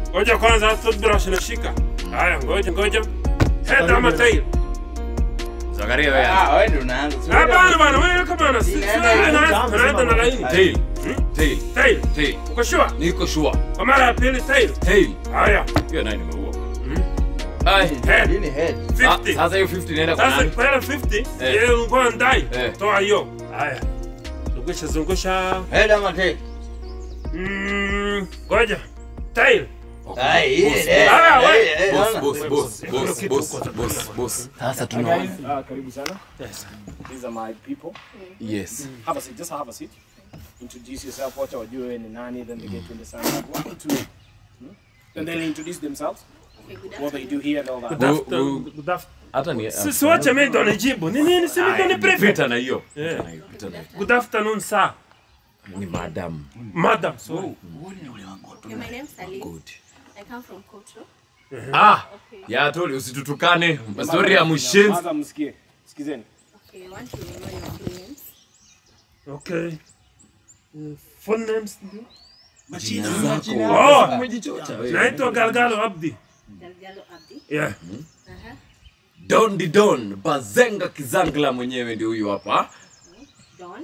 Ngoja kwanza toothbrush nashika. Haya, ngoja ngoja. Head ama tail? Zakaria wewe. Ah, wewe ndio unaanza. Si wewe Hapana bana, wewe kama na sisi Inaenda hivi. tunaanza na laini. Tail. Tail. Tail. Tail. Uko sure? Niko sure. Kwa mara ya pili tail. Tail. Haya, Hiyo nayo nimeua. Ai. head. Hii ni head. Ah, 50. Sasa hiyo 50 inaenda kwa Sasa nani? kwa ile 50, Eh. yeye ngoja ndai. Eh. Toa hiyo. Haya. Zungusha zungusha. Head ama tail? Mm, ngoja. Tail. Ai, hii ni Boss, head. Ah, Hey, we- hey, Boss, naona? boss, boss, boss, boss, boss, boss. Sasa Hi tunaona. guys, uh, karibu sana. Yes. These are my people. Yes. Have a seat, just have a seat. Introduce yourself, wacha wajue wewe ni nani, then they get to understand what one, two. Hmm? Then they'll introduce themselves, what they do here and all that. Good Who- after- who- good after- Hata ni Sisi wacha mimi ndo nijibu. Ni nini si mimi ndo ni prefect? Pita na hiyo. Yeah. Pita na hiyo, pita na hiyo. Good afternoon sir. Ni madam. Madam, sorry. Okay, my name's Salim. Good. I come from Kotro. Ah, Okay. ya toli usitutukane. Story ya mshenzi. Kwanza msikie. Sikizeni. Okay, I want to know your full names. Okay. Uh, Full names ndio? Oh, Oh, umejichocha wewe. naitwa Galgalo Abdi. Galgalo Abdi. Yeah. Uh-huh. Don di Don, Bazenga Kizangla mwenyewe ndio huyu hapa. Don.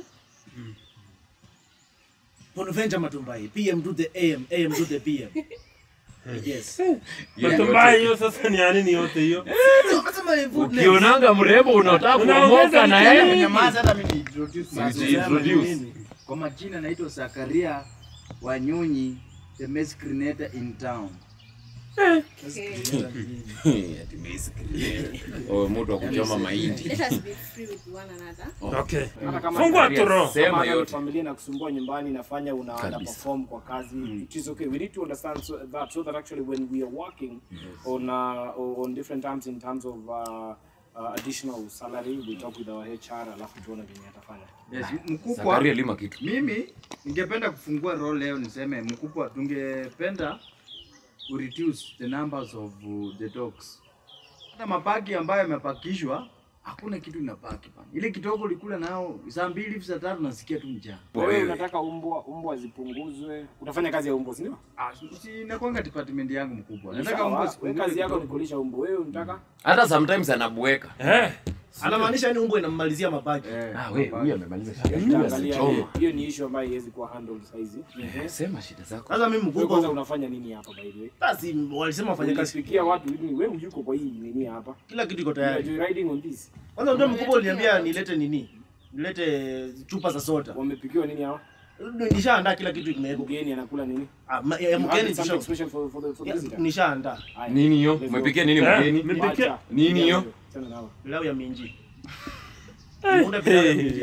Bonaventure Matumbai, PM to the AM, AM to the PM. Yes. Yeye Matumbai yote. hiyo sasa ni ya nini yote hiyo? Unasema ni full name. Ukionanga mrembo unataka Unaongeza kuomoka na kitu yeye. Nyamaza hata mimi ni-introduce myself. Uji- introduce. Kwa majina naitwa Zakaria Wanyonyi, the mescrinator in town. Okay. Ati basically. Oh, mtu wa kuchoma mahindi. Let us be free with one another. Okay. Hata kama Fungua tu roho. Sema kama hata yote. familia na kusumbua nyumbani inafanya una Kabisa. underperform kwa kazi it is okay we need to understand so that so that actually when we are working on uh, on different terms in terms of uh, uh, additional salary we talk with our HR alafu tuone venye atafanya Yes, mkubwa. Zakaria lima kitu. Mimi ningependa kufungua role leo niseme mkubwa, tungependa ku reduce the numbers of uh, the dogs. Hata mapaki ambayo yamepakishwa hakuna kitu inapaki bana. Ile kidogo ulikula nao saa mbili hivi saa tatu nasikia tu njaa. wewe Wewe. unataka umbwa umbwa zipunguzwe utafanya kazi ya umbwa si ndio Ah, si inakwanga department yangu mkubwa. Nataka Sawa, mbwa wewe sipungue kazi yako ni kidogo. kulisha umbwa wewe unataka Hata sometimes anabweka. Eh. Anamaanisha yani umbo inammalizia mabaki. Eh, Ah, wewe huyu amemaliza shida. Huyu Angalia, anachoma. hiyo- hiyo ni issue ambayo haiwezi kuwa handled saizi Sema shida zako. Sasa mimi wewe kwanza mkubwa unafanya nini hapa by the way basi walisema wafanye kazi. Unasikia watu hivi wewe yuko kwa hii nini hapa Kila kitu iko you are tayari. riding on this Kwanza ndio mkubwa uliniambia nilete nini? Nilete chupa za soda. wamepikiwa nini hawa Nishaandaa kila kitu kimewekwa. mgeni anakula nini Ah, ma- ya You have mgeni something tusha. special for for the for the Ya, visitor Nishaandaa. Haya. Nini hiyo? Let's go. Umepikia nini Eh, mgeni? Mipike. Wacha. Nini hiyo? Achana nao. Pilau ya minji. Muda pilau ya minji.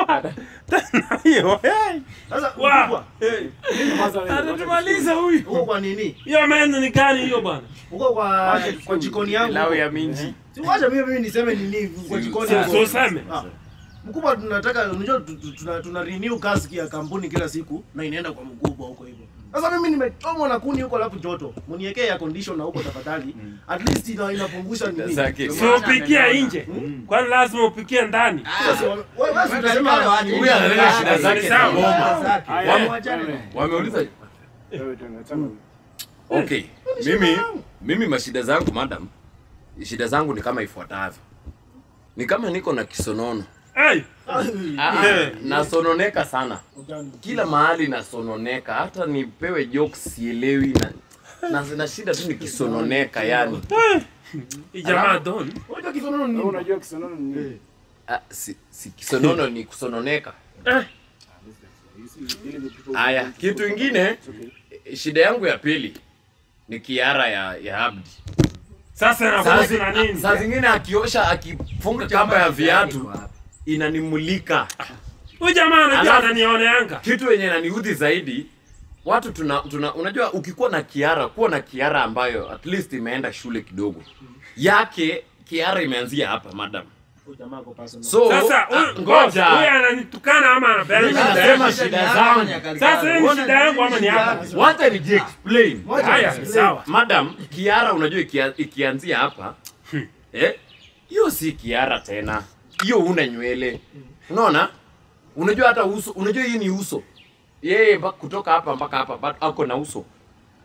Hiyo. eh. Sasa Wa. mkubwa, Kwanza wewe, wacha Atatumaliza huyu. uko kwa nini? Hiyo meno ni gani hiyo bana? Uko kwa kwa jikoni yangu. Pilau ya minji. Si wacha mimi mimi niseme nini kwa jikoni Si- yangu. so useme. Ah. Mkubwa tunataka unajua tu- tu- tuna, tuna renew kazi ya kampuni kila siku na inaenda kwa mkubwa huko hivyo. Sasa mimi nimechomwa na kuni huko alafu joto. Mniwekee ya condition na huko tafadhali. At least ina inapungusha nini? Zake. So upikia nje. Kwani lazima upikie ndani? Sasa wewe wewe basi utasema Huyu analeta shida zake za Sawa. ngoma. Haya, Wame- wachane naye. Wameuliza Wewe tena, achana naye. Okay. Mimi mimi mashida zangu madam, shida zangu ni kama ifuatavyo. Ni kama niko na kisonono. Hey. Ah, nasononeka sana. Kila mahali nasononeka, hata nipewe jokes sielewi na na na shida tu nikisononeka yani. Hii jamaa don. unajua kisonono ni Wewe nini? unajua kisonono ni nini Ah, si, si kisonono ni kusononeka. Eh. Dealing with people Aya, who- kitu ingine It's okay. eh, shida yangu ya pili ni kiara ya ya Abdi. Sasa Saa inakuhusu na zi- nini? saa zingine akiosha akifunga kamba ya viatu inanimulika. Huyu jamaa anajua Alafu- ananioneanga. kitu yenye naniudhi zaidi watu tuna, tuna unajua ukikuwa na kiara kuwa na kiara ambayo at least imeenda shule kidogo yake kiara imeanzia hapa madam Huyu jamaa ako personal. so Sasa ah, huyu ngoja, huyu ngoja ananitukana ama anapenda Mimi shida nasema yangu? shida zangu Sasa hii ni shida yangu ama ni yako? wacha ni explain Haya, sawa. madam kiara unajua ikia, ikianzia hapa eh hiyo si kiara tena hiyo una nywele unaona unajua hata uso unajua hii ni uso yeye mba- kutoka hapa mpaka hapa but ako na uso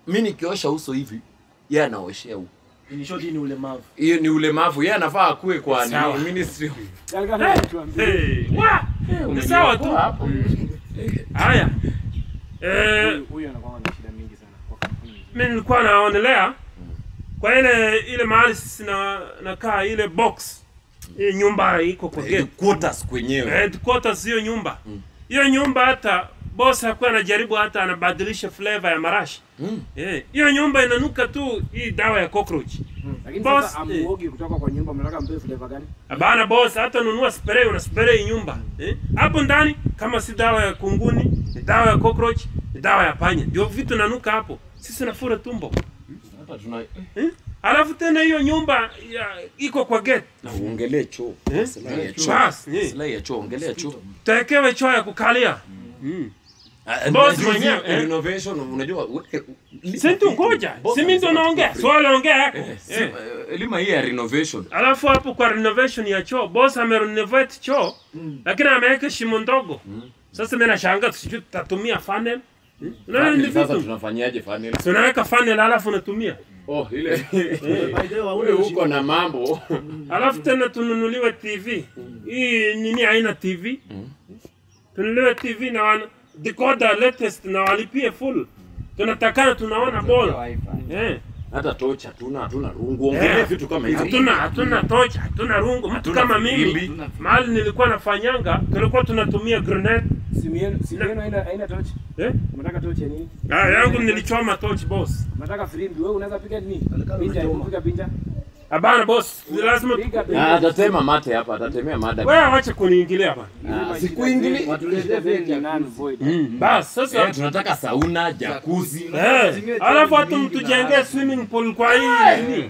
mi nikiosha uso hivi ye anaoshea huko In short, hii ni ulemavu. hiyo ni ulemavu ye anafaa akue kwa Sawa. nini, ministry of Galgala anatuambia. Hey, wa! Ni sawa tu. hapo. Haya. Eh, Huyu- Huyu anakuwa na shida mingi sana kwa kampuni. mimi nilikuwa naonelea kwa ile ile mahali sisi na nakaa ile box ile nyumba iko kwa gate quarters kwenyewe headquarters hiyo nyumba hiyo nyumba hata boss hakuwa anajaribu hata anabadilisha flavor ya marashi Mm. Eh, hiyo nyumba inanuka tu hii dawa ya cockroach Lakini Boss, sasa amuogi kutoka kwa nyumba mnataka mpe flavor gani? Abana boss, hata nunua spray, una spray nyumba eh? Hapo ndani kama si dawa ya kunguni, ni dawa ya cockroach, ni dawa ya panya, ndio vitu nanuka hapo. Sisi nafura tumbo hata tuna eh? Alafu tena hiyo nyumba ya, iko kwa gate na uongelee choo eh? Maslahi ya choo. Bas, eh. Maslahi ya choo ongelea choo Tawekewe choo ya kukalia mm. Ah, Boss unajua mwenyewe, hizi eh. renovation unajua we- li- Si tu ngoja, Boss si mimi ndo anasema naongea, tuko swali ongea yako free. Si- eh. eh, elima hii ya renovation Alafu hapo kwa renovation ya choo, boss amerenovate choo lakini ameweka shimo ndogo. Sasa mimi nashangaa sijui tutatumia funnel. Hmm? Unaona ni sasa vitu. tunafanyaje funnel Si unaweka funnel alafu unatumia. oh ile By the way, hauna wewe uko ushindi. na mambo Alafu tena tununuliwe TV. Hii nini haina TV? Tununuliwe TV na wana decoder latest na walipie full. Tunatakana tunaona bora. Eh. hata tocha hatuna hatuna rungu ongelea Eh. vitu kama hivi Hatuna hatuna tocha, hatuna rungu. Mtu Hatuna kama mimi filimbi. mahali nilikuwa nafanyanga, tulikuwa tunatumia grenade. Simu yenu simu yenu haina haina torch. Eh? Unataka torch ya nini? Ah, yangu nilichoma torch boss. Unataka filimbi wewe unaweza piga nini? Alikalo Picha, unachoma. piga picha. Abana boss, lazima Piga Ah, picha. atatema mate hapa atatemea mada wewe acha kuniingilia bana. Ah, sikuingili Watuletee venti ya nani kuzi. void. Bas, sasa Eh, tunataka sauna jakuzi Eh, alafu hata mtujengee swimming pool kwa hii nini?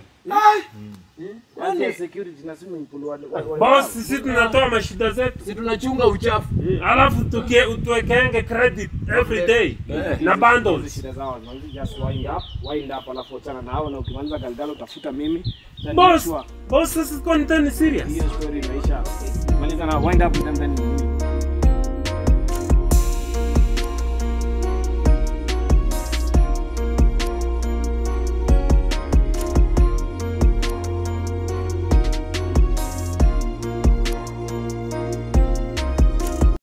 Kwanza security na swimming pool wa- wa- wa- Boss, sisi tunatoa mashida zetu. si tunachunga uchafu Mm, Alafu tukie utuwekeenge credit every day Eh. na Hizi bundles. shida zao zinazidi just wind up, wind up alafu achana na hao na ukimaliza Galgalo utafuta mimi. Then Boss, sure, boss, sisi kwa nitani serious. hiyo story imeisha. Maliza na wind up then then